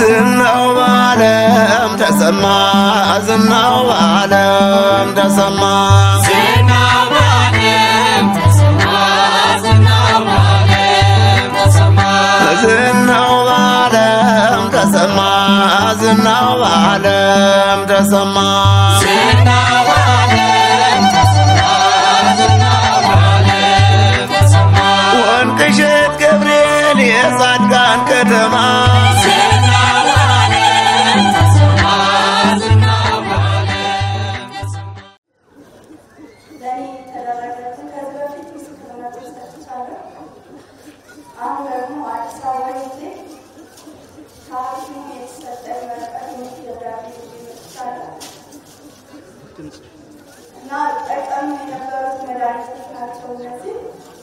ዝናው በዓለም ተሰማ ዝናው በዓለም ተሰማ ዝናው በዓለም ተሰማ ዝናው በዓለም ተሰማ ዝናው በዓለም ተሰማ ዝናው በዓለም ተሰማ ዝናው በዓለም ተሰማ ዝናው በዓለም ተሰማ ወንቅሸት ገብርኤል የጻድቃን ከተማ ዝናው በዓለም ተሰማ ዝናው በዓለም ተሰማ ለእኔ የተደረገትን ከዚህ በፊት ምስክርነት ሰጥቻለሁ። አሁን ደግሞ አዲስ አበባ ሄጄ ከሐኪሙ የተሰጠኝ ወረቀት የሞት ደብዳቤ ይዤ መጥቻለሁ እና ጠቀሙ የነበሩት መድኃኒቶች ናቸው እነዚህ።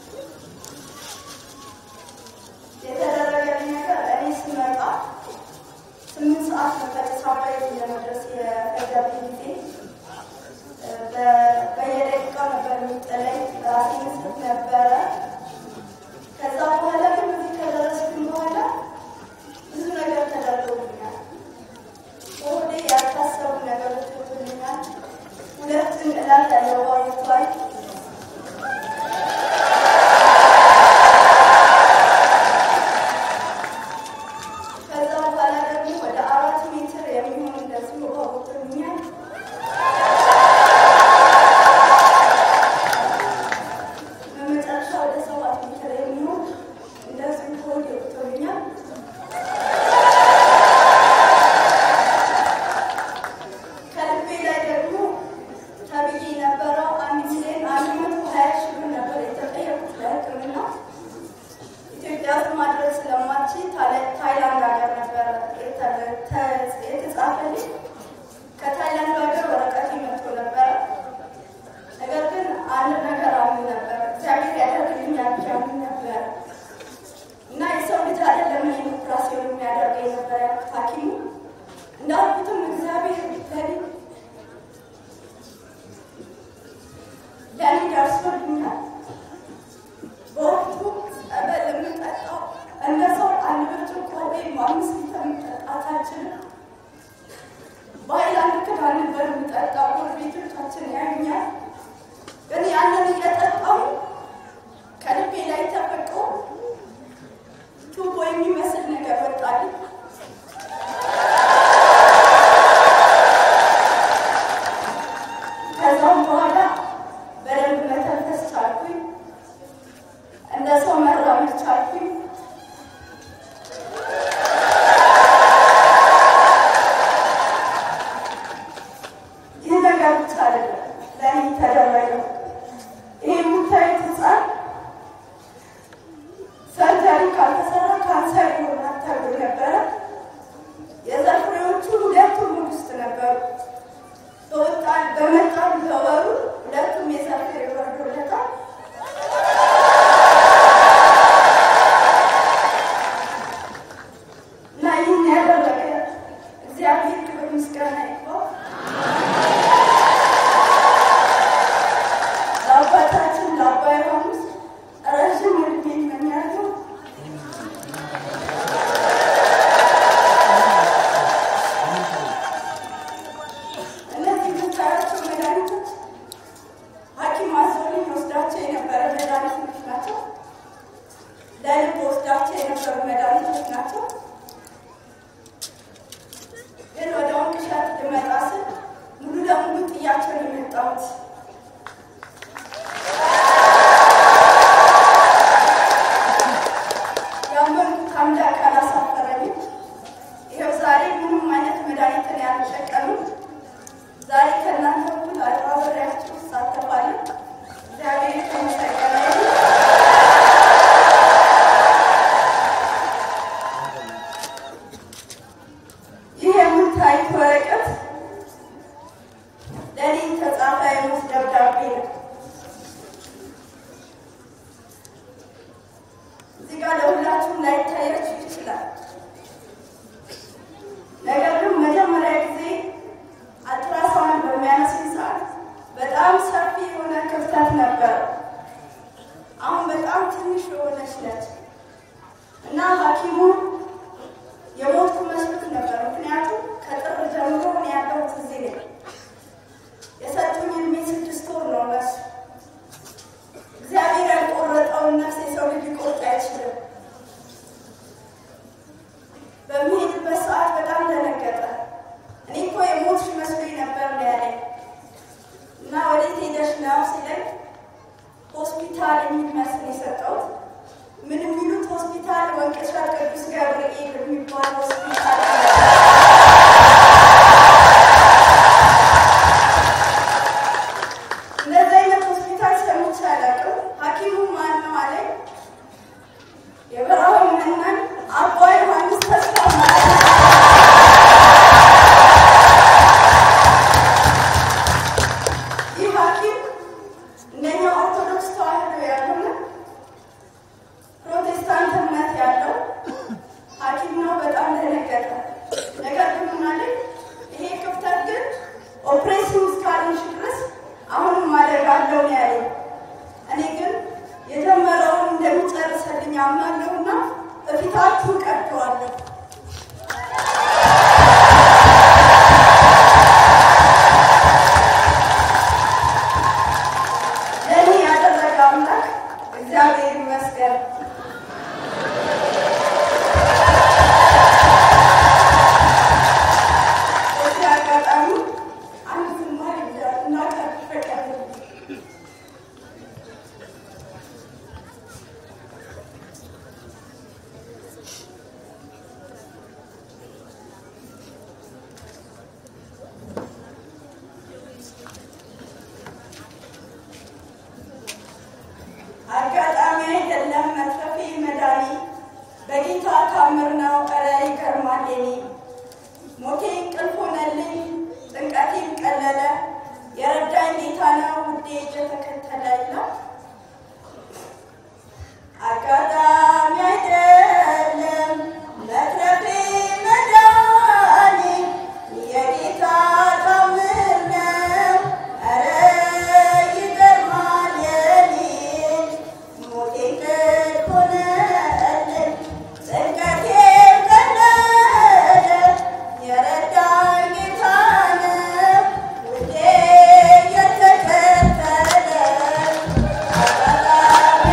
የተደረገልኝ ነገር እኔ ስመጣ ስምንት ሰዓት ነበር ሳባይ ለመድረስ የፈጀብኝ ጊዜ በ- በየደቂቃው ነበር የሚጥለኝ ራሴ መስጠት ነበረ። ከዛ በኋላ ግን እዚህ ከደረስኩኝ በኋላ ብዙ ነገር ተደርጎልኛል። በሆዴ ያልታሰቡ ነገሮች ሆኑልኛል። ሁለት እንቅላት ያለው ዋይፋይ ከዛ በኋላ ደግሞ ወደ አራት ሜትር የሚሆን እንደዚሁ ውሃ ወጥቶልኛል። በመጨረሻ ወደ ሰባት ሜትር የሚሆን እንደዚሁ ሆድ ወጥቶልኛል። ከልቤ ላይ ደግሞ ተብዬ የነበረው አንድ ሚሊዮን አንድ መቶ ሀያ ሺህ ብር ነበር የተጠየቁት ለሕክምና ኢትዮጵያ ውስጥ ማድረግ ስለማችል ታይላ- ታይላንድ ሀገር ነበረ የተ- ተ- የተጻፈልኝ። ከታይላንድ ሀገር ወረቀት መጥቶ ነበረ። ነገር ግን አንድ ነገር አምን ነበረ፣ እግዚአብሔር ያደርግልኛል ብዬ አምን ነበረ እና የሰው ልጅ አይደለም ይህን ኦፕራሲዮን የሚያደርገኝ ነበር ያልኩት ሐኪሙ እንዳልኩትም እግዚአብሔር ለኔ ለኔ ደርሶልኛል። በወቅቱ ጸበል የምጠጣው እንደ ሰው አንድ ብርጭቆ ወይም አምስት ሊትር መጠጣት አልችልም። በሀይላንድ ክዳን ነበር የምጠጣው። ጎረቤቶቻችን ያዩኛል። ግን ያንን እየጠጣሁ ከልቤ ላይ ተፈቆ ቱቦ የሚመስል ነገር ወጣልኝ። ከዛም በኋላ በደንብ መተንፈስ ቻልኩኝ። እንደ ሰው መራመድ ቻልኩኝ። ይህ ነገር ብቻ አይደለም ለእኔ ተደረገው። ይህ የምታዩት ህፃን ሰርጀሪ ካልተሰራ ካንሰር ይሆናል ተብሎ ነበረ። የዘር ፍሬዎቹ ሁለቱም ሆድ ውስጥ ነበሩ። በወጣን በመጣን በወሩ ሁለቱም የዘር ፍሬ ወርዶለታል። እና ይህን ያደረገ እግዚአብሔር ክብር ምስጋና ይግባው። ለአባታችን ለአባ ዮሐንስ ረዥም ዕድሜ እመኛለሁ። እነዚህ የምታያቸው መድኃኒቶች ሐኪም አዞልኝ ወስዳቸው የነበረ መድኃኒቶች ናቸው። ለልብ ወስዳቸው የነበሩ መድኃኒቶች ናቸው። ግን ወደ ወንቅሸት ልመጣ ስል ሙሉ ለሙሉ ጥያቸው ነው የመጣሁት። ያመንኩት አምላክ አላሳፈረኝም። ይኸው ዛሬ ምንም አይነት መድኃኒትን ያልጠቀምም ዛሬ ከእናንተ እኩል አብሬያችሁ እሳተፋለሁ። እግዚአብሔር የተመሰገነ ይሁን። ይህ የምታዩት ወረቀት ለእኔ የተጻፈ የሞት ደብዳቤ ነው። እዚህ ጋር ለሁላችሁም ላይታያችሁ ይችላል። ነገር ግን መጀመሪያ ጊዜ አልትራሳውንድ በሚያነሱኝ ሰዓት በጣም ሰፊ የሆነ ክፍተት ነበረ። አሁን በጣም ትንሽ የሆነች ነች እና ሐኪሙ የሞትኩ መስሎት ምን የሚሉት ሆስፒታል ወንቅሸት ቅዱስ ገብርኤል የሚባል ሆስፒታል እንደዚህ አይነት ሆስፒታል ሰምቼ አላውቅም። ሐኪሙ ማን ነው አለኝ። የበረሃው መናኝ አባ ዮሐንስ ተስፋ ማለት ነው። ይህ ሐኪም እንደኛ ኦርቶዶክስ ተዋህዶ ያልሆነ ፕሮቴስታንት እምነት ያለው ሐኪም ነው። በጣም ደነገጠ። ነገር ግን ምን አለኝ፣ ይሄ ክፍተት ግን ኦፕሬሽን እስካልንሽ ድረስ አሁንም ማደግ አለው ነው ያለኝ። እኔ ግን የጀመረውን እንደሚጨርሰልኝ አምናለሁና በፊታችሁ ቀጥዋለሁ። ለእኔ ያደረገ አምላክ እግዚአብሔር ይመስገን። በዚህ አጋጣሚ አንድ ዝማሬ እናቀርብ ፈቀደልኝ። አጋጣሚ አይደለም መትረፌ መዳኔ በጌታ ታምር ነው። ኧረ ይገርማል የኔ ሞቴ እንቅልፍ ሆነልኝ ጭንቀቴም ቀለለ የረዳኝ ጌታ ነው ውዴ እየተከተለ ይላል። አጋጣሚ አይደለም መትረፌ መዳኔ የጌታ ታምር ነው። ኧረ ይገርማል የኔ ሞቴ እንቅልፍ ሆነልኝ ጭንቀቴም ቀለለ የረዳኝ ጌታ ነው ውዴ የተከተለ አጋጣሚ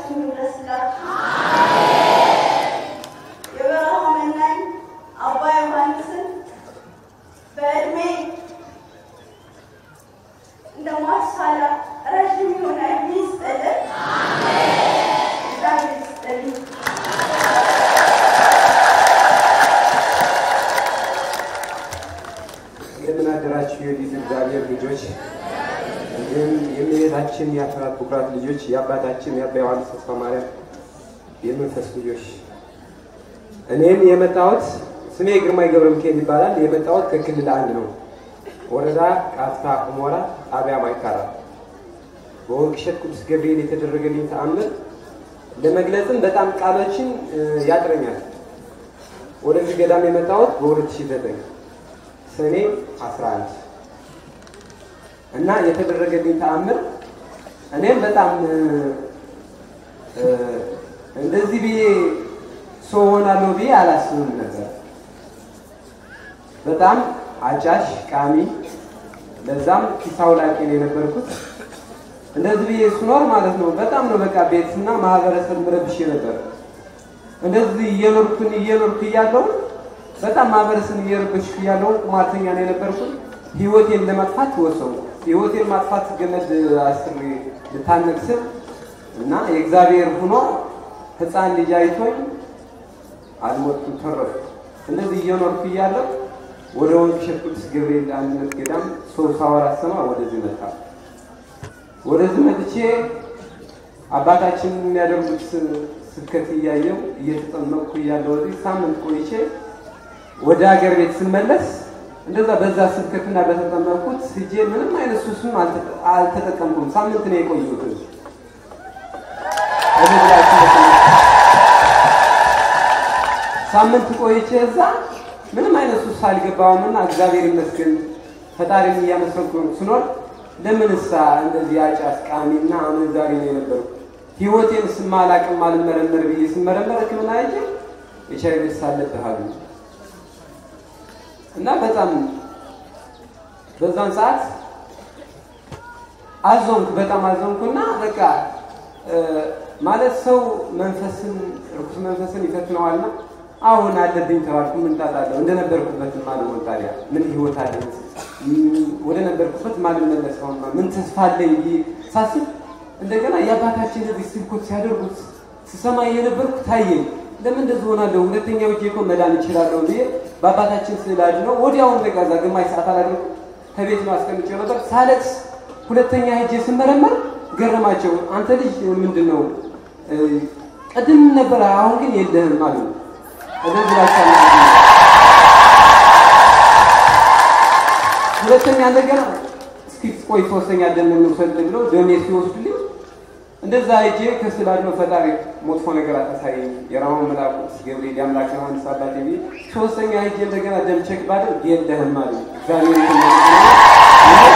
ለሁላችን ይድረስላችሁ። የበረሃ መናኝ አባ ዮሐንስን በዕድሜ እንደ ማሳላ ረዥም የሆነ ዕድሜ ይስጥልን። እግዚአብሔር ይስጥልኝ። እንደምን አደራችሁ የሊዝ እግዚአብሔር ልጆች፣ እንዲሁም የእመቤታችን የአስራት ቡክራት ልጆች፣ የአባታችን የአባ ዮሐንስ ተስፋ ማርያም የመንፈስ ልጆች። እኔም የመጣሁት ስሜ ግርማይ ገብረ ሚካኤል ይባላል። የመጣሁት ከክልል አንድ ነው። ወረዳ ቃፍታ ሁመራ ጣቢያ ማይካራ በወርቅ እሸት ቅዱስ ገብርኤል የተደረገልኝ ተአምር ለመግለጽም በጣም ቃሎችን እ, ያጥረኛል። ወደዚህ ገዳም የመጣሁት በ2009 ሰኔ 11 እና የተደረገልኝ ተአምር እኔም በጣም እ, እ, እንደዚህ ብዬ ሰው ሆናለሁ ብዬ አላስብም ነበር። በጣም አጫሽ ቃሚ፣ ለዛም ኪሳው ላቂ ነው የነበርኩት። እንደዚህ ብዬ ስኖር ማለት ነው በጣም ነው በቃ ቤትና ማህበረሰብ ምረብሽ ነበር። እንደዚህ እየኖርኩን እየኖርኩ እያለሁ በጣም ማህበረሰብ እየረበሽኩ እያለሁ ቁማርተኛ ነው የነበርኩት። ህይወቴን ለማጥፋት ወሰንኩ። ህይወቴን ማጥፋት ገመድ አስሬ ልታነቅ ስል እና የእግዚአብሔር ሆኖ ህፃን ልጅ አይቶኝ አልሞትኩም፣ ተረፍኩ። እንደዚህ እየኖርኩ እያለሁ ወደ ወንቅ እሸት ቅዱስ ገብርኤል አንድነት ገዳም ሰው ሳወራ ስማ ወደዚህ መጣ። ወደዚህ መጥቼ አባታችን የሚያደርጉት ስብከት እያየው እየተጠመቅኩ እያለሁ ወዲህ ሳምንት ቆይቼ ወደ ሀገር ቤት ስመለስ እንደዛ በዛ ስብከትና በተጠመቅኩት ሂጄ ምንም አይነት ሱስም አልተ- አልተጠቀምኩም። ሳምንት ነው የቆየሁት። እዚህ ብላችሁ መሰለኝ። ሳምንት ቆይቼ እዛ ምንም አይነት ሱስ አልገባውም እና እግዚአብሔር ይመስገን ፈጣሪን እያመሰገንኩ ስኖር ለምንሳ እንደዚህ አጫት ቃሚና አመንዛሪ ነው የነበርኩ። ህይወቴን ስማላቅም አልመረመር ብዬ ስመረመር ሕክምና ሄጄ ኤች አይ ቪ ኤድስ አለብህ አሉኝ እና በጣም በዛን ሰዓት አዘንኩ፣ በጣም አዘንኩና በቃ እ፣ ማለት ሰው መንፈስን ርኩስ መንፈስን ይፈትነዋልና አሁን አለብኝ ተባልኩ። ምን ጣጣለሁ? እንደነበርኩበት ማልሆን ታዲያ ምን ህይወት አለኝ? ም- ወደ ነበርኩበት ማልመለስ አሁን ምን ተስፋ አለኝ ብዬ ሳስብ እንደገና የአባታችን እዚህ ስብከት ሲያደርጉት ስሰማ የነበርኩ ታየኝ። ለምን እንደዚህ ሆናለሁ? ሁለተኛው እጄ እኮ መዳን እችላለሁ ብዬ በአባታችን ስዕል አድነው ወዲያውኑ በቃ እዛ ግማሽ ሰዓት አላደረኩ ከቤት ነው አስቀምጬ ነበር ሳለቅስ ሁለተኛ ሄጄ ስመረመር ገረማቸው። አንተ ልጅ ምንድን ነው እ፣ ቅድም ነበረ አሁን ግን የለህም አሉ። እዚህ ብላችሁ አናግሩኝ። ሁለተኛ እንደገና እስኪ ቆይ ሶስተኛ ደም እንውሰድ ብለው ደሜ ሲወስዱልኝ እንደዛ ሄጄ ከስዕል አድኖ ፈጣሪ መጥፎ ነገር አታሳየኝ የራማን መልአኩ ቅዱስ ገብርኤል የአምላክ ዮሐንስ አባቴ ብዬ ሶስተኛ ሄጄ እንደገና ደም ቼክ ባደርግ የለህም አሉ። እግዚአብሔር ይመስገን።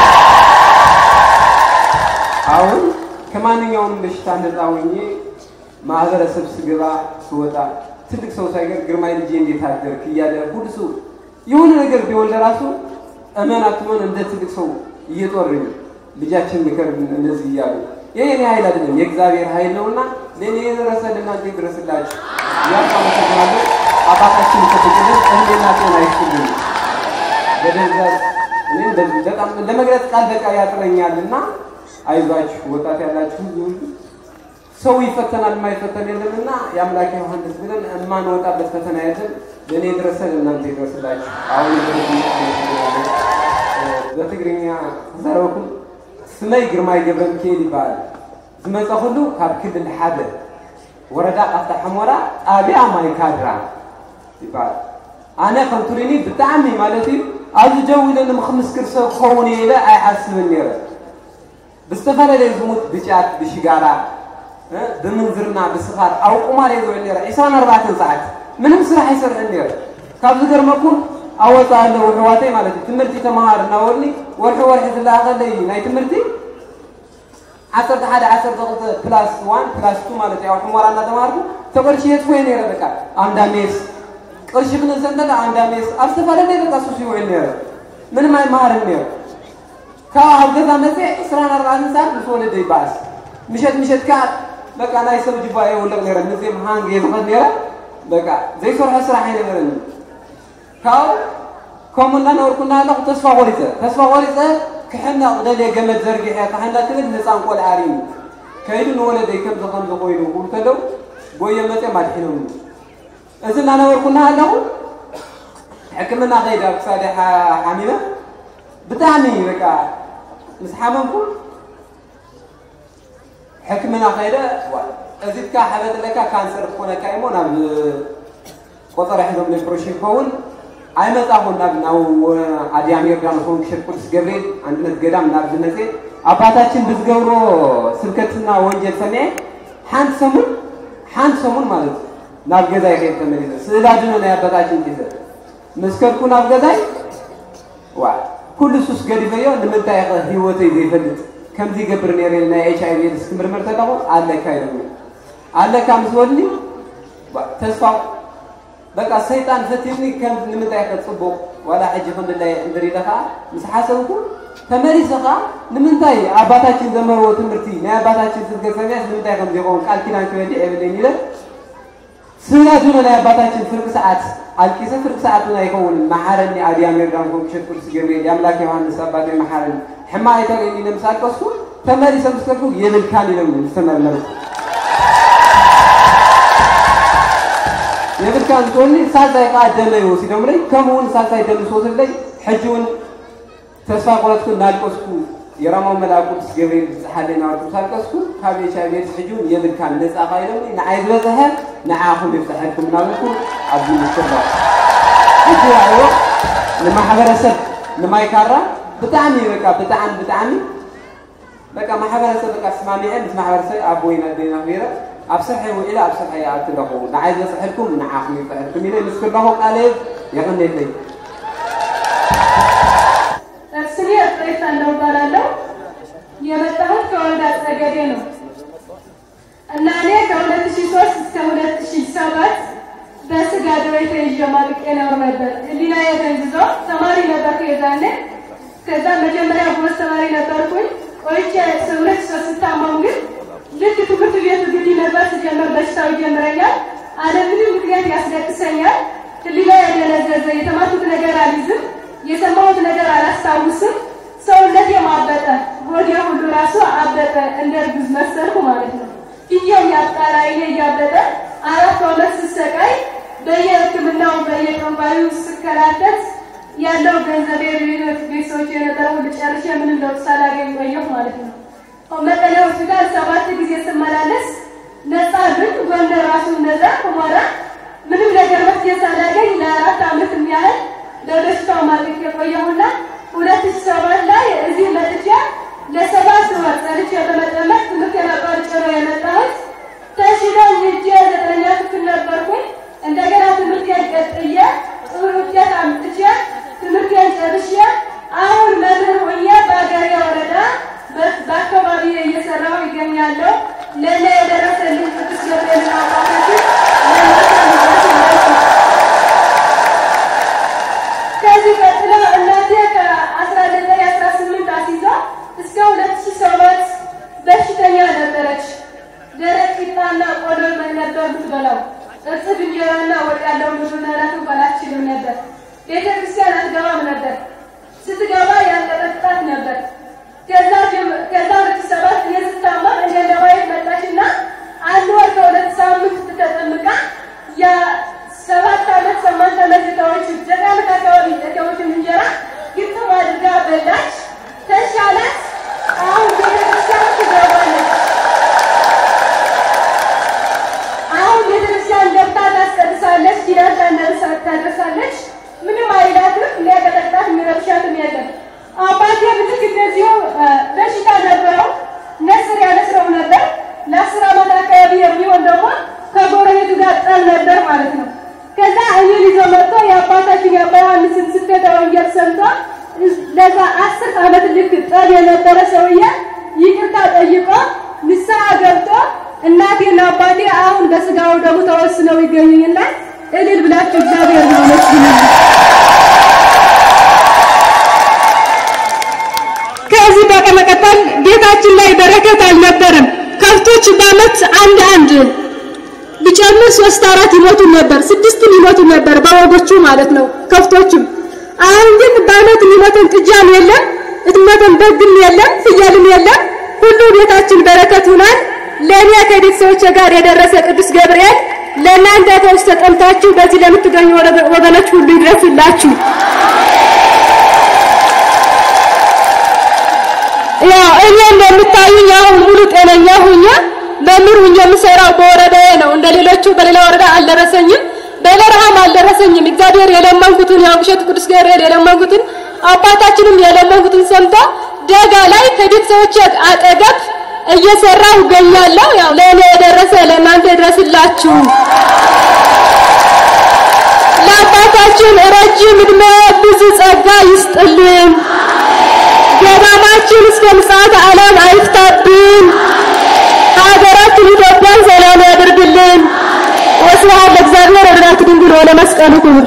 አሁን ከማንኛውም በሽታ ነፃ ሆኜ ማህበረሰብ ስገባ ስወጣ ትልቅ ሰው ሳይቀር ግርማይ ልጄ እንዴት አደርክ እያለ ሁሉ ሰው የሆነ ነገር ቢሆን ለራሱ እመን አትመን እንደ ትልቅ ሰው እየጦርኝ ልጃችን ምከር እንደዚህ እያሉ ይህ የኔ ኃይል አይደለም የእግዚአብሔር ኃይል ነውና ለእኔ የደረሰ ለእናንተ ይድረስላችሁ። ያው አመሰግናለሁ። አባታችን ከተገለጽ እህልና ጤና ይስጥልኝ። በደንዛዝ እኔም በዚህ በጣም ለመግለጽ ቃል በቃ ያጥረኛል እና አይዟችሁ ወጣት ያላችሁ ሁሉ ሁሉ ሰው ይፈተናል የማይፈተን የለምና የአምላክ ዮሐንስ ብለን የማንወጣበት ፈተና የለም። ለእኔ ድረሰን እናንተ ይድረስላችሁ። አሁን በትግርኛ ተዛረበኩም ስመይ ግርማይ ገብረ ሚካኤል ይበሃል ዝመፀ ኩሉ ካብ ክልል ሓደ ወረዳ ቃፍታ ሕሞራ ጣብያ ማይ ካድራ ይበሃል ኣነ ከም ቱሪኒ ብጣዕሚ ማለት እዩ ኣብዚ ደው ኢለ ንምክምስክር ሰብ ክኸውን እየ ኢለ ኣይሓስብን ነይረ ብዝተፈላለየ ዝሙት ብጫት ብሽጋራ እ ብምንዝርና ብስኻር ኣብ ቁማር እየ ዝውዕል ነይረ 24 ሰዓት ምንም ስራሕ ኣይሰርሕን ነይረ ካብ ዝገርመኩም ኣወፃ ኣለዉ ኣሕዋተይ ማለት እዩ ትምህርቲ ተምሃር እናበሉኒ ወርሒ ወርሒ ዝለኣኸለይ ናይ ትምህርቲ ዓሰርተ ሓደ ዓሰርተ ክልተ ፕላስ ዋን ፕላስ ቱ ማለት እዩ ኣብ ሕሞራ እናተምሃርኩ ተቀርሺ የጥፎየ ነይረ በቃ ኣንዳ ሜስ ቅርሺ ክንዘን ከለ ኣንዳ ሜስ ኣብ ዝተፈላለየ በቃ ሱስ ይውዕል ነይረ ምንም ኣይመሃርን ነይረ ካብ ኣብ ገዛ መፅእ 24 ሰዓት ምስ ወለደ ይበኣስ ምሸት ምሸት ከዓ በቃ ናይ ሰብ ጅባ የውለቅ ነረ ንዜ መሃንግ የዝኸት ነረ በቃ ዘይሰርሖ ስራሕ ኣይነበረኒ ካብኡ ከምኡ እናነበርኩና ኣለኹ ተስፋ ቆሪፀ ተስፋ ቆሪፀ ክሕናቕ ደልየ ገመድ ዘርጊሐ ካሕና ትብል ህፃን ቆልዓ ርዩ ከይዱ ንወለደይ ከምዚ ከምዚ ኮይኑ ክብሉ ከለዉ ጎየ መፅኦም ኣድሒኖም እዚ እናነበርኩና ኣለኹ ሕክምና ከይድ ኣብ ክሳደ ሓሚመ ብጣዕሚ በቃ ምስ ሓመምኩ ሕክምና ከይደ እዚትካ ሓበጥለካ ካንሰር ክኾነካ እሞ ናብ ቆጠረ ሒዞም ኦፕሬሽን ክኸውን ኣይመፃኹን ናብ ናብ ኣድያም ዮርዳኖስ ወንክሸት ቅዱስ ገብርኤል አንድነት ገዳም ናብ ዝመፀ ኣባታችን ብዝገብሮ ስብከትና ወንጀል ሰሚዐ ሓንቲ ሰሙን ሓንቲ ሰሙን ማለት እዩ ናብ ገዛይ ከይድ ተመሊሰ ስእላ ድኖ ናይ ኣባታችን ሒዘ ምስ ከድኩ ናብ ገዛይ ዋ ኩሉ ሱስ ገዲፈዮ ንምንታይ ኸ ሂወተይ ዘይፈልጥ ከምዚ ይገብር ነይረ ናይ ኤች ኣይ ቪ ኤድስ ክምርመር ተለኹ ኣለካ ኢሎም ኣለካ ምስ በልኒ ተስፋ በቃ ሰይጣን ፈቲኒ ከም ንምንታይ ኸ ፅቡቕ ዋላ ሕጂ ክንድላይ እንድር ኢለ ከዓ ምስ ሓሰብኩ ተመሊሰ ከዓ ንምንታይ ኣባታችን ዘመርዎ ትምህርቲ ናይ ኣባታችን ስብከት ሰሚዐስ ንምንታይ ከም ዘይኸውን ቃል ኪዳን ክበሊዕ የብለኝ ኢለ ስጋ ድኖ ናይ ኣባታችን ፍርቂ ሰዓት ኣልቂሰ ፍርቂ ሰዓት ና ይኸውን መሓረኒ ኣድያም ዮርዳን ኮንክሸት ቅዱስ ገብርኤል የኣምላክ ዮሃንስ አባቶይ መሓረኒ ሕማቅ የተገኝ ኢለ ምስ ኣልቀስኩ ተመሊሰ ምስ ከልኩ የብልካን ኢሎም ዝተመርመርኩ የብልካን እንትወኒ ሳልሳይ ከዓ ደመ ይወሲዶምለይ ከምኡውን ሳልሳይ ደም ዝወስድለይ ሕጂ እውን ተስፋ ቆረጥኩ እናልቀስኩ የራማው መልኣክ ቅዱስ ገብርኤል ዝፀሓለይ ናበርኩ ሳልቀስኩ ካብ ኤች ኣይ ቪ ኤድስ ሕጂ እውን የብልካን ነፃ ኻ ኢሎምኒ ንዓይ ዝበፅሐ ንዓኹም ይፍታሐልኩም እናበልኩ ኣብዚ ምስትባ ሕጂ ኣይዎ ንማሕበረሰብ ንማይካራ ብጣዕሚ በቃ ብጣዕሚ ብጣዕሚ በቃ ማሕበረሰብ በቃ ስማሚዐ ምስ ማሕበረሰብ ኣብ ወይና ደና ነረ ኣብ ስርሐይ ውዒለ ኣብ ስርሐይ ኣብ ትለኹ ንዓይ ዝበፅሐልኩም ንዓኹም ይፍታሐልኩም ኢለ ምስ ክለኹ ቃለ የቀነይተይ ስሜ እሬሳ እንደው እባላለሁ። የመጣሁት ከወልዳ ጸገዴ ነው እና እኔ ከ2003 እስከ 2007 በስጋ ደዌ ተይዤ ማቅቄ እኖር ነበር። ህሊናዬ ደንዝዞ ተማሪ ነበርኩ የዛኔ። ከዛ መጀመሪያ ጎበዝ ተማሪ ነበርኩኝ። ቆይቼ ሁለት ሶስት ስታመም ግን ልክ ትምህርት ቤት ግቢ ነበር ስጀምር በሽታው ይጀምረኛል። አለምንም ምክንያት ያስለቅሰኛል። ህሊናዬ ደነዘዘ። የተማርኩት ነገር አልይዝም። የሰማሁት ነገር አላስታውስም። ሰውነቴ አበጠ፣ ሆዴ ሁሉ ራሱ አበጠ፣ እንደ እርጉዝ መሰልኩ ማለት ነው። ፊቴም ያብጣል፣ ዓይኔ እያበጠ አራት ዓመት ስሰቃይ በየሕክምናው በየቀንባዩ ስከላተት ያለው ገንዘቤ ቤት ቤተሰቦች የነበረ ሁሉ ጨርሼ ምንም ለውጥ ሳላገኝ ቆየሁ ማለት ነው። መቀሌ ሆስፒታል ሰባት ጊዜ ስመላለስ ነፃ ግን ጎንደር ራሱ ነፃ ሁመራ ምንም ነገር መፍትሄ ሳላገኝ ለአራት ዓመት የሚያህል ለበሽታው ማለቅ የቆየሁና ሁለት ሺህ ሰባት ላይ እዚህ መጥቼ ለሰባት ወር ጸንቼ በመጠመቅ ትምህርቴን አቋርጬ ነው የመጣሁት። ተሽሎኝ ሄጄ ዘጠነኛ ክፍል ነበርኩኝ። እንደገና ትምህርቴን ቀጥዬ ጥሩ ውጤት አምጥቼ ትምህርቴን ጨርሼ አሁን መምህር ሆኜ በአገሬ ወረዳ በአካባቢ እየሰራሁ ይገኛለሁ። ለእኔ የደረሰልኝ ቅዱስ ገብርኤል አባታችን ከዚህ ቀጥሎ እናቴ ከአስራ ዘጠኝ አስራ ስምንት አስይዛ እስከ ሁለት ሺህ ሰባት በሽተኛ ነበረች። ደረቅ ቂጣና ቆሎ ነበር የምትበላው። እርጥብ እንጀራና ወጥ ያለው ምግብ መብላት እንኳን አትችልም ነበር። ቤተ ክርስቲያን አትገባም ነበር። ስትገባ ያንቀጠቅጣት ነበር። ከዛ ከዛ ሁለት ሺህ ሰባት እኔ ስታመም እኔ ለማየት መጣችና አንድ ወር ከሁለት ሳምንት ተጠምቃ ያ ሰባት ዓመት ስምንት ዓመት የተወች ዘጠኝ ዓመት አካባቢ የተወችን እንጀራ ግጥም አድርጋ በላች። ተሻላት። አሁን ቤተክርስቲያን ትገባለች። አሁን ቤተክርስቲያን ገብታ ታስቀድሳለች፣ ኪዳን ታደርሳለች። ምንም አይላትም። ሊያቀጠቅጣት የሚረብሻትም የለም። አባቴ ልክ እንደዚሁ በሽታ ነበረው። ነስር ያነስረው ነበር። ለአስር ዓመት አካባቢ የሚሆን ደግሞ ከጎረቤቱ ጋር ጠል ነበር ማለት ነው። ከዛ እኔን ይዞ መጥቶ የአባታችን የአባ ዮሐንስን ስብከተ ወንጌል ሰምቶ ለዛ አስር ዓመት ልክ ጠል የነበረ ሰውዬ ይቅርታ ጠይቆ ንስሐ ገብቶ እናቴና አባቴ አሁን በስጋው ደግሞ ተወስነው ይገኙኝና እልል ብላችሁ እግዚአብሔር ነው ከዚህ በመቀጠል ጌታችን ላይ በረከት አልነበረም። ከፍቶት በጎች በአመት አንድ አንድ ቢጨምር ሶስት አራት ይሞቱ ነበር፣ ስድስትም ይሞቱ ነበር በበጎቹ ማለት ነው ከፍቶችም። አሁን ግን በአመት የሚሞተን ጥጃም የለም፣ እትሞተን በግም የለም፣ ፍየልም የለም። ሁሉ ቤታችን በረከት ሆኗል። ለእኔ ከቤተሰቦቼ ጋር የደረሰ ቅዱስ ገብርኤል ለእናንተ ፈውስ ተጠምታችሁ በዚህ ለምትገኙ ወገኖች ሁሉ ይድረስላችሁ። ያው እኔ እንደምታዩኝ አሁን ሙሉ ጤነኛ ሁኜ መምህር ሁኜ የምሰራው በወረዳዬ ነው። እንደ ሌሎቹ በሌላ ወረዳ አልደረሰኝም፣ በበረሃም አልደረሰኝም። እግዚአብሔር የለመንኩትን ያው ብሸት ቅዱስ ገብርኤል የለመንኩትን አባታችንም የለመንኩትን ሰምቶ ደጋ ላይ ከቤተሰቦቼ አጠገብ እየሰራሁ እገኛለሁ። ያው ለእኔ የደረሰ ለእናንተ ይድረስላችሁ። ለአባታችን ረጅም ዕድሜ ብዙ ጸጋ ይስጥልን። ገዳማችን እስከ ምጽአተ ዓለም አይፍታብን። ሀገራችን ኢትዮጵያን ሰላም ያድርግልን። ወስብሐት ለእግዚአብሔር ወለወላዲቱ ድንግል ወለመስቀሉ ክቡር።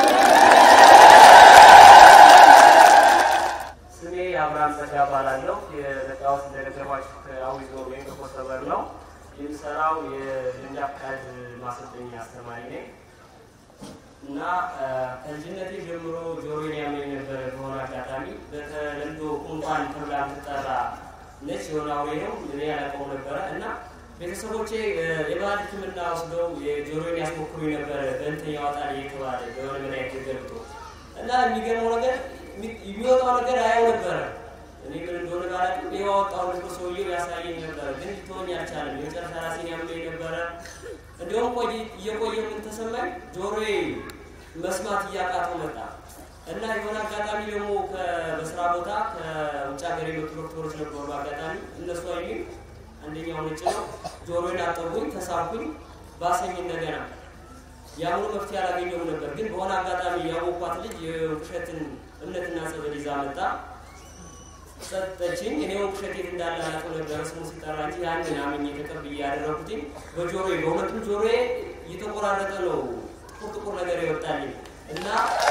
ስሜ አብርሃም ጸጋ እባላለሁ። የመጣሁት እንደነገርኳችሁ ከአዊ ዞን ወይም ከኮተበር ነው። የምሰራው የልምድ ፈቃድ ማሰልጠኛ አስተማሪ ነኝ እና እ፣ ከልጅነቴ ጀምሮ ጆሮዬን ያመኝ ነበረ። በሆነ አጋጣሚ በተለምዶ ቁንጣን ተብላ የምትጠራ ነች። የሆነ አውሬ ነው እኔ ያላውቀው ነበረ እና ቤተሰቦቼ እ፣ የባህል ሕክምና ወስደው የጆሮዬን ያስሞክሩኝ ነበረ። በእንትን ያወጣል እየተባለ በሆነ መድኃኒት ገብቶ እና የሚገርመው ነገር የሚ- የሚወጣው ነገር አየው ነበረ። እኔ ምን እንደሆነ ባላውቅም የዋወጣው ነገር ሰውየው ያሳየኝ ነበረ፣ ግን ሊተወኝ አልቻለም። የመጨረሻ ራሴን ያመኝ ነበረ። እንዲሁም ቆይ እየቆየ ምን ተሰማኝ፣ ጆሮዬ መስማት እያቃተው መጣ እና የሆነ አጋጣሚ ደግሞ ከ- በስራ ቦታ ከውጭ ሀገር የመጡ ዶክተሮች ነበሩ። በአጋጣሚ እነሱ አዩኝ። አንደኛው ነጭ ነው። ጆሮዬን አጠቡኝ፣ ተሳብኩኝ፣ ባሰኝ እንደገና የአሁኑ መፍትሄ አላገኘውም ነበር። ግን በሆነ አጋጣሚ ያወኳት ልጅ የውሸትን እምነትና ጸበል ይዛ መጣ ሰጠችኝ። እኔ ውሸት የት እንዳለ አላውቅም ነበረ ስሙ ሲጠራ እንጂ ያንን አምኜ ተቀብዬ ያደረኩትኝ በጆሮዬ በሁለቱም ጆሮዬ እየተቆራረጠ ነው ጥቁር ጥቁር ነገር ይወጣልኝ እና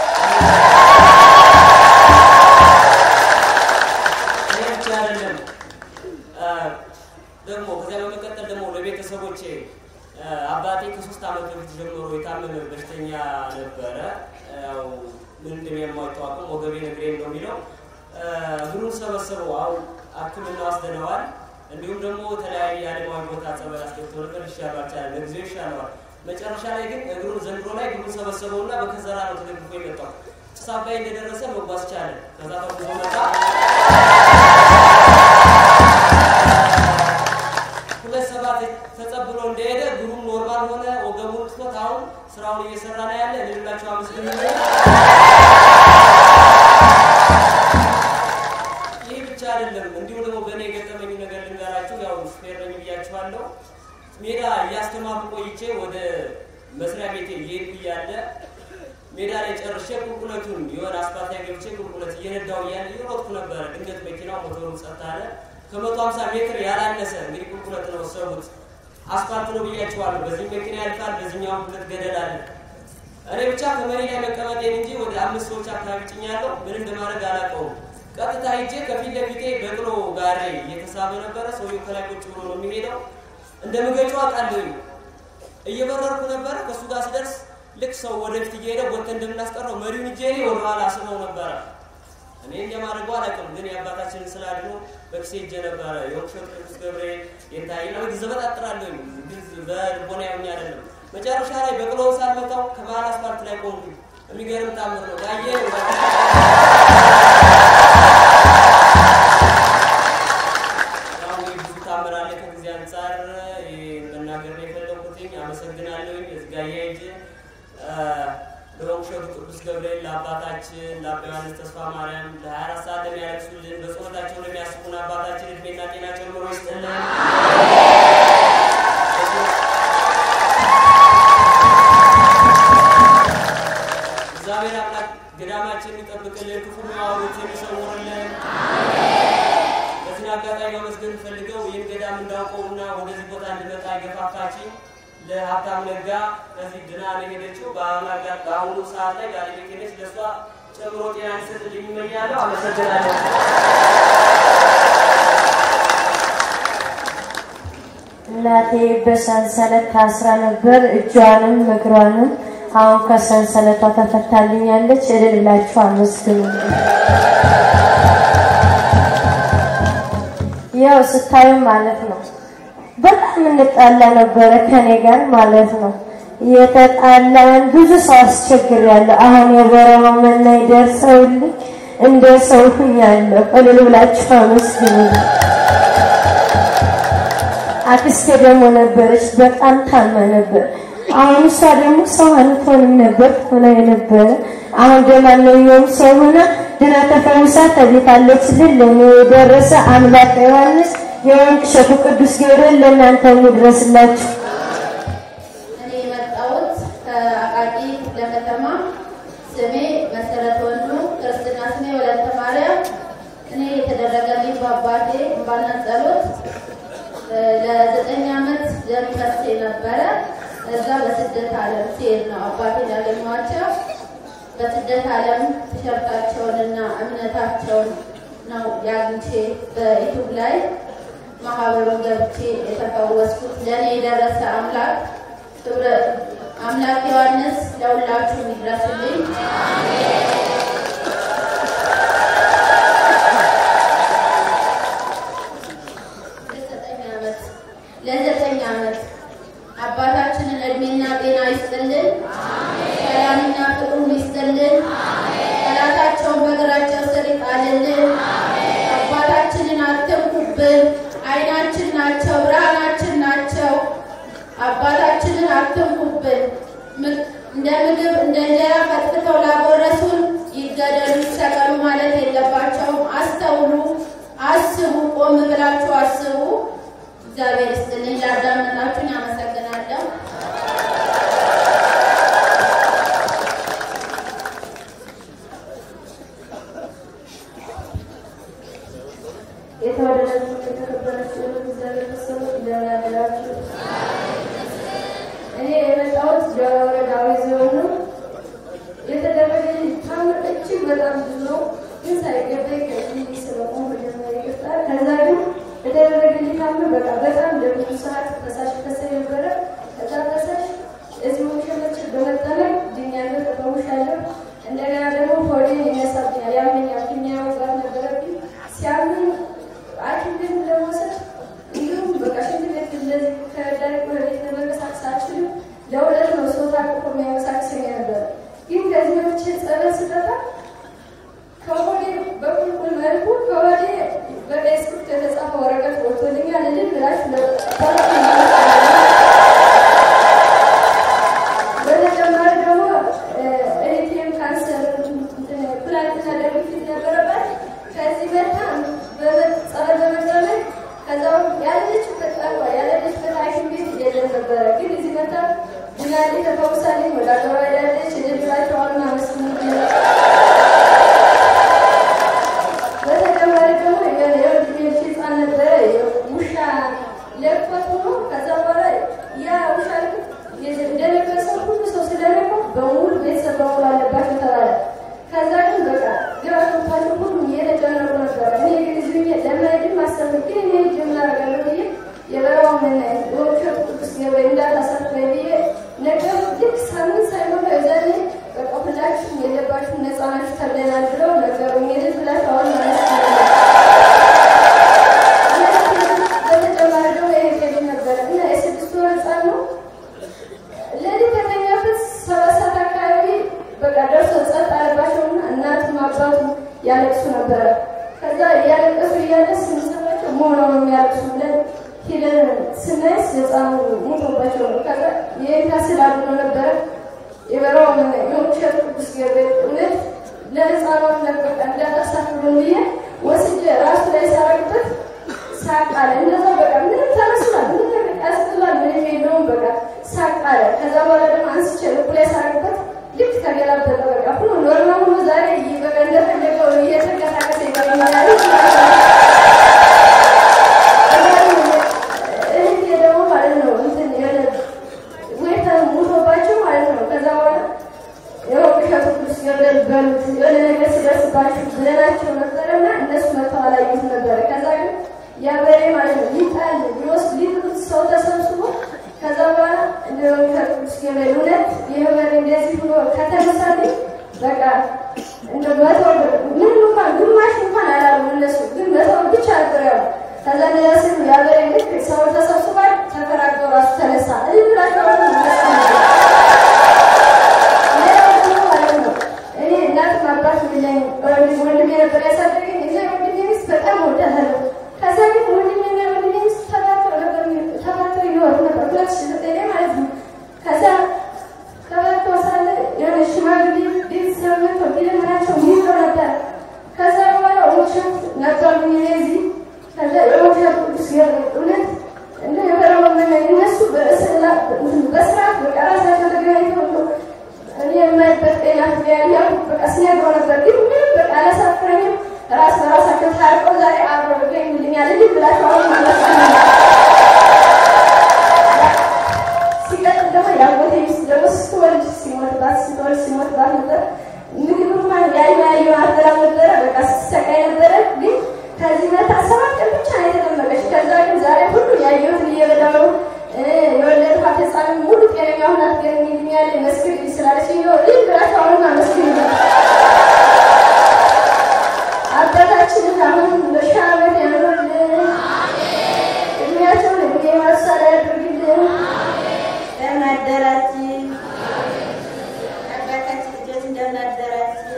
ይሄ ብቻ አይደለም አ፣ ደግሞ ከዚያ በመቀጠል ደግሞ ለቤተሰቦቼ አ፣ አባቴ ከሶስት ዓመት በፊት ጀምሮ የታመመ በሽተኛ ነበረ። ያው ምን እንደሚያሟቸው አቅም ወገቤን እግሬን ነው የሚለው አ፣ እግሩን ሰበሰበው። አሁን ሕክምና ወስደነዋል። እንዲሁም ደግሞ የተለያየ የአለማዊ ቦታ ጸበል አስገብቶ ነበር። ይሻለው አልቻለም። ለጊዜው ይሻለዋል። መጨረሻ ላይ ግን እግሩን ዘንድሮ ላይ እግሩን ሰበሰበውና በከዘራ ነው ተደግፎ የመጣው። ጭስ አባይ እንደደረሰ መጓዝ ቻለ። ከዛ ተጉዞ መጣ። ሁለት ሰባት ተጸብሎ እንደሄደ እግሩም ኖርማል ሆነ። ወገቡን ትቶት አሁን ስራውን እየሰራ ነው ያለ። ልላቸው አመስግን። ይህ ብቻ አይደለም። እንዲሁም ደግሞ በእኔ የገጠመኝ ነገር ልንገራችሁ። ያው ስፔር ነኝ ብያችኋለሁ። ሜዳ እያስተማርኩ ቆይቼ ወደ መስሪያ ቤቴ እየሄድኩ እያለ ሜዳ ላይ ጨርሼ ቁልቁለቱን የሆነ አስፓልት ላይ ገብቼ ቁልቁለት እየነዳው እያለ እየሮጥኩ ነበረ። ድንገት መኪናው ሞተሩ ጸጥ አለ። ከመቶ ሀምሳ ሜትር ያላነሰ እንግዲህ ቁልቁለት ነው ሰቡት። አስፓልት ነው ብያችኋለሁ። በዚህ መኪና ያልፋል፣ በዚህኛውም ሁለት ገደል አለ። እኔ ብቻ ከመሪ ላይ መቀመጤን እንጂ ወደ አምስት ሰዎች አካባቢ ጭኛለሁ። ምን እንደማድረግ አላውቀውም። ቀጥታ ሂጄ ከፊት ለፊቴ በቅሎ ጋሬ እየተሳበ ነበረ። ሰውየው ከላይ ቁጭ ብሎ ነው የሚሄደው። እንደ ምገጩ አውቃለሁ። እየበረርኩ ነበረ። ከእሱ ጋር ስደርስ ልክ ሰው ወደፊት እየሄደ ወጥተን እንደምናስቀረው መሪውን እጄ እኔ ወደኋላ ስመው ነበረ። እኔ እንደማደርገው አላውቅም፣ ግን የአባታችንን ስላድኖ በኪሴ እጄ ነበረ። የወቅሾት ቅዱስ ገብርኤል የታይ ነው ዘበጣጥራለሁ፣ ግን በልቦና ያምኝ አይደለም። መጨረሻ ላይ በቅሎውን ሳልመታው ከመሀል አስፓልት ላይ ቆምኩ። የሚገርም ታምር ነው ጋየ ያው እንግዲህ ብዙ ታምር አለ። ከጊዜ አንጻር ይሄን መናገር ነው የፈለኩትኝ። አመሰግናለሁኝ። እዚህ ጋር እያይጅ ለወንሸቱ ቅዱስ ገብርኤል ለአባታችን ለአባ ዮሐንስ ተስፋ ማርያም ለ24 ሰዓት ለሚያለቅሱልን በጸሎታቸው ለሚያስቡን አባታችን እድሜና ጤና ጨምሮ ይስጥልን። እግዚአብሔር አምላክ ገዳማችን ይጠብቅልን፣ ክፉ የሚያወሩት የሚሰውርልን። በዚህ አጋጣሚ ማመስገን ፈልገው ይህን ገዳም እንዳውቀውና ወደዚህ ቦታ እንድመጣ የገፋፋችኝ ለሀብታም ነጋ ከዚህ ድና ነው የሄደችው። በአሁኑ አጋ- በአሁኑ ሰዓት ላይ ባለቤቴ ነች። ለእሷ ጨምሮ ጤና እንዲሰጥልኝ እመኛለሁ። አመሰግናለሁ። እናቴ በሰንሰለት ታስራ ነበር። እጇንም እግሯንም አሁን ከሰንሰለቷ ተፈታልኛለች። እልል ብላችሁ አመስግኑ። ያው ስታዩ ማለት ነው በጣም እንጣላ ነበረ ከኔ ጋር ማለት ነው። የተጣላን ብዙ ሰው አስቸግሬያለሁ። አሁን የበረሃው መናይ ደርሰውልኝ እንደ ሰው ሁኛለሁ። እልል ብላችሁ አመስግኑ። አክስቴ ደግሞ ነበረች፣ በጣም ታማ ነበር። አሁን እሷ ደግሞ ሰው አንቶንም ነበር ሆና የነበረ አሁን ደማንኛውም ሰው ሆና ድና ተፈውሳ ተቤታለችልን። ለእኔ የደረሰ አምላክ ዮሐንስ የወንቅ እሸቱ ቅዱስ ገብርኤል ለእናንተ ይድረስላችሁ። እኔ የመጣሁት ከአቃቂ ለከተማ ስሜ መሰረት ወንዱ፣ ክርስትና ስሜ ወለተ ማርያም። እኔ የተደረገልኝ በአባቴ እንባና ጸሎት እ፣ ለዘጠኝ ዓመት ደም ፈሴ ነበረ። እዛ በስደት ዓለም ሲሄድ ነው አባቴን ያገኘኋቸው። በስደት ዓለም ቲሸርታቸውንና እምነታቸውን ነው ያግኝቼ በዩቱብ ላይ ማህበሩን ገብቼ የተፈወስኩት። ለእኔ የደረሰ አምላክ ክብረ አምላክ ዮሐንስ ለሁላችሁም ይድረስልኝ። ለዘጠኝ ዓመት ለዘጠኝ ዓመት አባታችንን እድሜና ጤና ይስጥልን፣ ሰላምና ፍቅሩን ይስጥልን፣ ጠላታቸውን በእግራቸው ስር ይጣልልን። አባታችንን አትንኩብን፣ አይናችን ናቸው፣ ብርሃናችን ናቸው። አባታችንን አትንኩብን። ም- እንደ ምግብ እንደ እንጀራ ፈትፍተው ላጎረሱን ይገደሉ ይሰቀሉ ማለት የለባቸውም። አስተውሉ፣ አስቡ፣ ቆም ብላችሁ አስቡ። እግዚአብሔር ይስጥልኝ። ላዳመጣችሁኝ አመሰግናለሁ። የተወደዳችሁ የተከበራችሁ እግዚአብሔር ቤተሰቦች እንደምን አደራችሁ? እኔ የመጣሁት ደብረ ወረዳዊ ዞን ነው። የተደረገልኝ ታምር እጅግ በጣም ብዙ ነው፣ ግን ሳይገባኝ ከዚህ ስለቆም መጀመሪያ ይቅርታ። ከዛ ግን የተደረገልኝ ታምር በቃ በጣም ለብዙ ሰዓት ፈሳሽ ፈሰ ነበረ። ከዛ ፈሳሽ እዚህ ወሸመች በመጠመቅ ድኛለሁ፣ ተፈውሻለሁ። እንደገና ደግሞ ሆዴን ይነሳብኛል፣ ያመኛል። ፊኛ መውጋት ነበረብኝ ሲያምን ሐኪም ቤት ለመውሰድ እንዲሁም በቃ ሽንት ቤት እንደዚህ ከዳይ ወደ ቤት ለመንቀሳቀስ አልችልም። ለሁለት ነው ሰው ታቅፎ የሚያንቀሳቅሰኝ ነበር። ግን ከዚህ በፊት ጸበል ስጠጣ ከሆዴ በቁልቁል መልኩ ከሆዴ በቀይ ስክሪፕት የተጻፈ ወረቀት ወጥቶልኛል። እልል ብላችሁ በተጨማሪ ደግሞ ኤሪቴም ካንሰር ፕላቲና ደም ግፊት ነበረባት። ከዚህ መታ ጸበል በመጠመቅ ከዛው ያለችበት ጠቋ ያለችበት ሐኪም ቤት የለም ነበረ። ግን እዚህ መታ ድናሌ ተፈውሳለኝ ወደ አገሯ ሄዳለች። እልል ብላችሁ አሁን አመስግኑ። በተጨማሪ ደግሞ የወንድሜ ህፃን ነበረ ውሻ ለቅፎት ሆኖ ከዛ በኋላ ያ ውሻ እንደለበሰው ሁሉ ሰው ስለለቀው በሙሉ ቤተሰብ በሙሉ አለባቸው ተባለ። ከዛ ግን በቃ ግራ ገብቷቸው ሁሉም እየተጨነቁ ነበረ። እኔ ግን እዚህ ብዬ ለመሄድም አሰብኩ። ግን እኔ ሄጄ ምን አደርጋለሁ ብዬ የበረሃው መናይ የወርሸት ቅዱስ ገብርኤል እንዳታሳፍረኝ ብዬ ነገሩ ልክ ሳምንት ሳይሞላ የዛኔ በቃ ሁላችሁም የለባችሁም ነፃ ናችሁ ተብለናል ብለው ነገሩኝ። የልጅ ብላችሁ አሁን ማለት በተጨማሪ ደግሞ ይሄ ነበረ እና የስድስት ወር ህፃን ነው ለሊት ከተኛበት ሰባት ሰዓት አካባቢ በቃ ደርሶ ጸጥ አለባቸውና እናቱም አባቱ ያለቅሱ ነበረ። ከዛ እያለቀሱ እያለ ስንሰማቸው መሆነው ነው የሚያለቅሱ ብለን ሄደን ስናይስ ህፃኑ ሞቶባቸው ነው። ከዛ የእንታ ስላሉ ነበረ የበረሃው ምን የውሸት ቅዱስ ገብርኤል እውነት ለህፃኑ በቃ እንዳታሳፍሩን ብዬ ወስጄ ራሱ ላይ ሳረግበት ሳቅ አለ። እንደዛ በቃ ምንም ተመስሏል፣ ምንም ነገር ያስጥላል፣ ምንም የለውም። በቃ ሳቅ አለ። ከዛ በኋላ ደግሞ አንስቼ ልቡ ላይ ሳረግበት ልክ ተገላበጠ። በቃ ሁሉ ኖርማል ሆኖ ዛሬ በቃ እንደፈለገው እየተንቀሳቀሰ ይገኛል። እህቴ ደግሞ ማለት ነው እንትን የሆነ ወይታ ሙቶባቸው ማለት ነው። ከዛ በኋላ ያው እሸቱ ቅዱስ ገብርኤል በሉት የሆነ ነገር ሲደርስባችሁ ብለናቸው ነበረና እነሱ መጥተው አላዩት ነበረ። ከዛ ግን ያ በሬ ማለት ነው ሊጣል ሊወስድ ሊጥሉት ሰው ተሰብስቦ በቃ እንደ መቶ ብር ምንም እንኳን ግማሽ እንኳን አላሉ እነሱ ግን መቶ ብር ብቻ ነበር ያሉ። ከዛ እንደዛ ሲሉ የሀገሬ ልክ ሰው ተሰብስቧል ተከራክረው ራሱ ተነሳ እልል ብላችሁ ራሱ ሌላው ደግሞ ማለት ነው እኔ እናትም አባት የለኝም። ወንድም ወንድሜ ነበር ያሳደገኝ። እዛ ወንድሜ ሚስት በጣም እወዳታለሁ። ከዛ ግን ወንድሜና ወንድሜ ሚስት ተባብረው ነበር ተባብረው ይኖሩ ነበር ሁለት ሺህ ዘጠኝ ላይ ማለት ነው። ከዛ ተባብረው ሳለ የሆነ ሽማግሌ ቤተሰብ መጥቶ ቢለምናቸው ይይዘው ነበር። ከዛ በኋላ ውሸት ነበር እዚህ ከዛ የውሸት ቅዱስ ገብርኤል እውነት እንደ የበረው እነሱ በስርዓት በቃ ራሳቸው ተገናኝተው ነው እኔ የማይበት ጤና ያያ በቃ ሲነግረው ነበር። ግን ምንም በቃ አላሳፍረኝም። ራስ በራሳቸው ታርቀው ዛሬ አብረው ይገኙልኛል። እንዲህ ብላቸው አሁን ማለት ሲቀጥል ደግሞ የአጎቴ ሚስት ደግሞ ስትወልድ ሲሞትባት ስትወልድ ሲሞትባት ነበር። ምግብ እንኳን ያዩ ያዩ አደራ ነበረ። በቃ ስትሰቃይ ነበረ። ግን ከዚህ መታ ሰባት ቀን ብቻ ነው የተጠመቀች። ከዛ ግን ዛሬ ሁሉ ያየሁትን እየበላሁ ነው የወለድኳት ህፃን ሙሉ ጤነኛ ሆና ትገኝልኛለች። መስክር ስላለች ነው ልጅ ብላችሁ አሁን አመስግኑ። አባታችንን አሁን በሺህ ዓመት ያኖርልን፣ እድሜያቸውን እድሜ ማሳል ያድርግልን። እንደምን አደራችሁ? አባታችን ልጆች እንደምን አደራችሁ?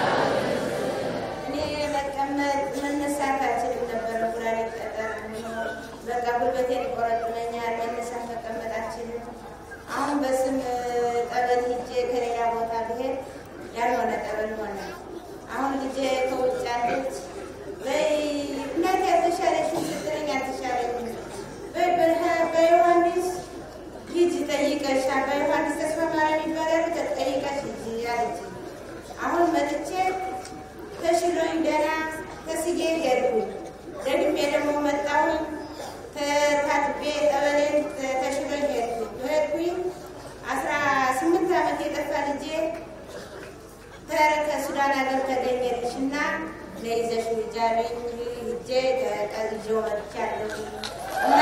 እኔ መቀመጥ መነሳት አልችልም ነበር። ኩላሊት ጠጠር ነው። በቃ ጉልበቴን ይቆረጥመኛል። መነሳት መቀመጥ አልችልም። አሁን በስም ጠበል ሂጄ ከሌላ ቦታ ብሄድ ያልሆነ ጠበል ሆነ። አሁን ልጄ ከውጭ አለች። በይ እናቴ አልተሻለሽም ስትለኝ አልተሻለኝም። በይ በረሃ- በዮሐንስ ሂጂ ጠይቀሽ አባ ዮሐንስ ተስፋ ማርያም ይባላሉ ተጠይቀሽ ሂጂ አለች። አሁን መጥቼ ተሽሎኝ ደህና ተስዬ ሄድኩኝ። ደግሜ ደግሞ መጣሁኝ ተታጥቤ ጠበሌን ተሽሎኝ ሄድኩኝ። ሄድኩኝ አስራ ስምንት ዓመት የጠፋ ልጄ ተረ- ከሱዳን ሀገር ተገኘልሽ እና ለይዘሽ ልጅ አለኝ። ሂጄ ተቀልዤው መጥቻለሁ እና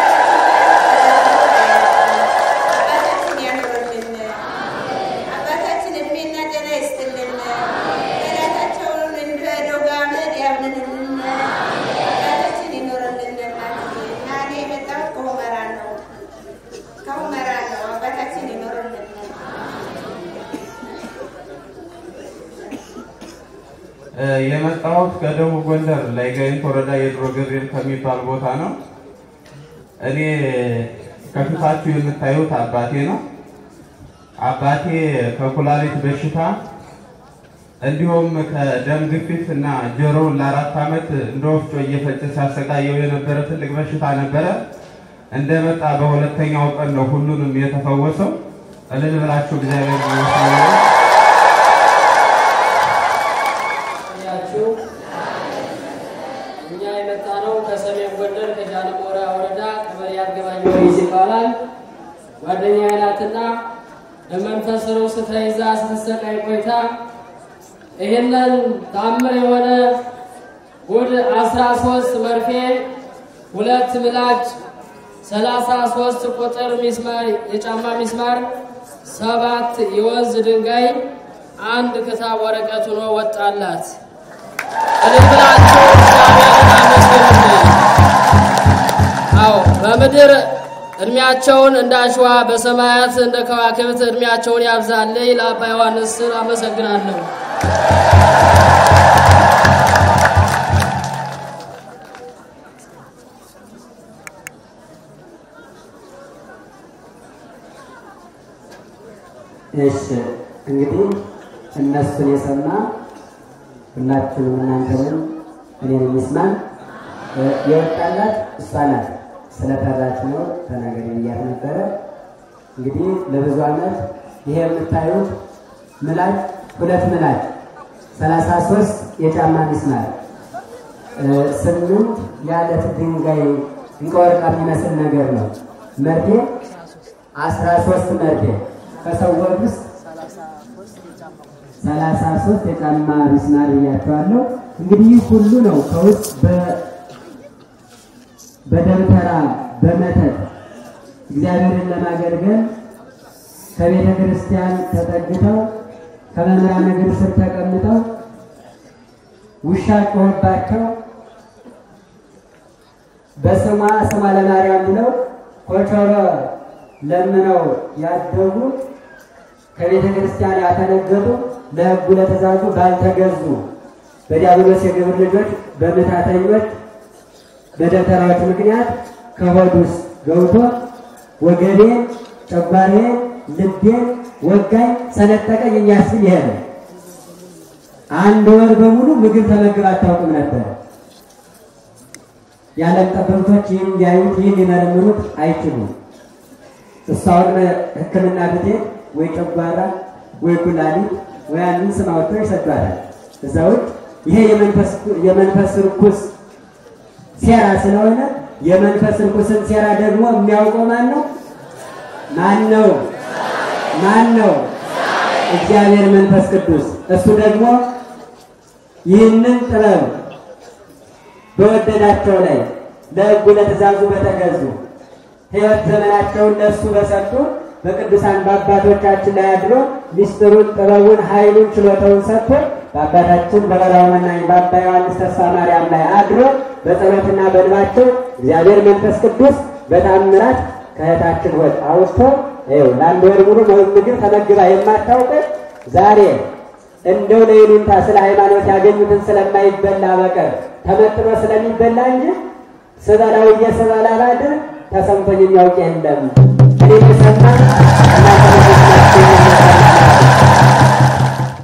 አባታችን ያኖርልን። አባታችን እድሜና ጤና ይስጥልን። ጠላታቸውን እንደ ዶግ አመድ ያብንንልን። አባታችን ይኖርልን። እናትዬ እና እኔ የመጣሁት ከሁመራ ነው ከሁመራ ነው። አባታችን ይኖርልን። የመጣሁት ከደቡብ ጎንደር ላይ ጋይንት ወረዳ የድሮ ገብርኤል ከሚባል ቦታ ነው። እኔ ከፊታችሁ የምታዩት አባቴ ነው። አባቴ ከኩላሊት በሽታ እንዲሁም ከደም ግፊት እና ጆሮውን ለአራት ዓመት እንደ ወፍጮ እየፈጨ ሲያሰቃየው የነበረ ትልቅ በሽታ ነበረ። እንደመጣ በሁለተኛው ቀን ነው ሁሉንም የተፈወሰው። እልል ብላችሁ እግዚአብሔር ይመስገን። ያችሁ እኛ የመጣ ነው ከሰሜን ጎንደር ከጃንሞራ ወረዳ ቀበሌ አርገባየወይስ ይባላል። ጓደኛ ናትና በመንፈስ ርዕስ ተይዛ ስትሰቃይ ቆይታ ይህንን ታምር የሆነ ጉድ አስራ ሶስት መርፌ ሁለት ምላጭ ሰላሳ ሶስት ቁጥር ሚስማር የጫማ ሚስማር ሰባት የወንዝ ድንጋይ አንድ ክታብ ወረቀት ሆኖ ወጣላት። እልል ብላችሁ እግዚአብሔርን አመስግኑልኝ። አዎ በምድር እድሜያቸውን እንደ አሸዋ በሰማያት እንደ ከዋክብት እድሜያቸውን ያብዛልኝ። ለአባ ዮሐንስ ስል አመሰግናለሁ። እሺ እንግዲህ እነሱን የሰማ ሁላችሁንም እናንተንም እኔን የሚስማን እ፣ የወጣላት እሷ ናት። ስለፈራች ነው ተናገሪ ብያት ነበረ። እንግዲህ ለብዙ ዓመት ይሄ የምታዩት ምላጭ ሁለት ምላጭ ሰላሳ ሶስት የጫማ ሚስማር እ፣ ስምንት የአለት ድንጋይ እንቀወርቃ የሚመስል ነገር ነው። መርፌ አስራ ሶስት መርፌ ከሰው ወግ ውስጥ ሰላሳ ሶስት የጫማ ሚስማር ብያቸዋለሁ። እንግዲህ ይህ ሁሉ ነው ከውስጥ በ- በደብተራ በመተት እግዚአብሔርን ለማገልገል ከቤተ ክርስቲያን ተጠግተው ከመምህራን እግር ስር ተቀምጠው ውሻ ጮኸባቸው በስሟ ስሟ ለማርያም ብለው ኮቾሮ ለምነው ያደጉ ከቤተ ክርስቲያን ያተነገጡ ለሕጉ ለትእዛዙ ባልተገዙ በዲያብሎስ የግብር ልጆች በምታተኞች በደብተራዎች ምክንያት ከሆድ ውስጥ ገብቶ ወገቤን፣ ጨጓሬን፣ ልቤን ወጋኝ፣ ሰነጠቀኝ የሚያስብል ይሄ ነው። አንድ ወር በሙሉ ምግብ ተመግብ አታውቅም ነበር። የዓለም ጠበብቶች ይህን ሊያዩት ይህን ሊመረምሩት አይችሉም። እሷውን ሕክምና ብትሄድ ወይ ጨጓራ ወይ ኩላሊት ወይ አንድን ስም አውጥተው ይሰዷታል። እዛ ውጭ ይሄ የመንፈስ ርኩስ ሴራ ስለሆነ የመንፈስ ርኩስን ሴራ ደግሞ የሚያውቀው ማን ነው? ማን ነው? ማን ነው? እግዚአብሔር መንፈስ ቅዱስ። እሱ ደግሞ ይህንን ጥበብ በወደዳቸው ላይ ለሕጉ ለትእዛዙ በተገዙ ሕይወት ዘመናቸውን ለእሱ በሰጡ በቅዱሳን በአባቶቻችን ላይ አድሮ ሚስጥሩን፣ ጥበቡን፣ ኃይሉን፣ ችሎታውን ሰጥቶ በአባታችን በበራው መናኝ በአባ ዮሐንስ ተስፋ ማርያም ላይ አድሮ በጸሎትና በልባቸው እግዚአብሔር መንፈስ ቅዱስ በታምራት ከእህታችን ሆድ አውጥቶ ይኸው ለአንድ ወር ሙሉ ምግብ ተመግባ የማታውቅ ዛሬ እንደው ለይሉንታ ስለ ሃይማኖት ያገኙትን ስለማይበላ በቀር ተመጥኖ ስለሚበላ እንጂ ስበላው እየስበላ ባድር ተሰምቶኝ የሚያውቅ የለም። እኔ የሰማ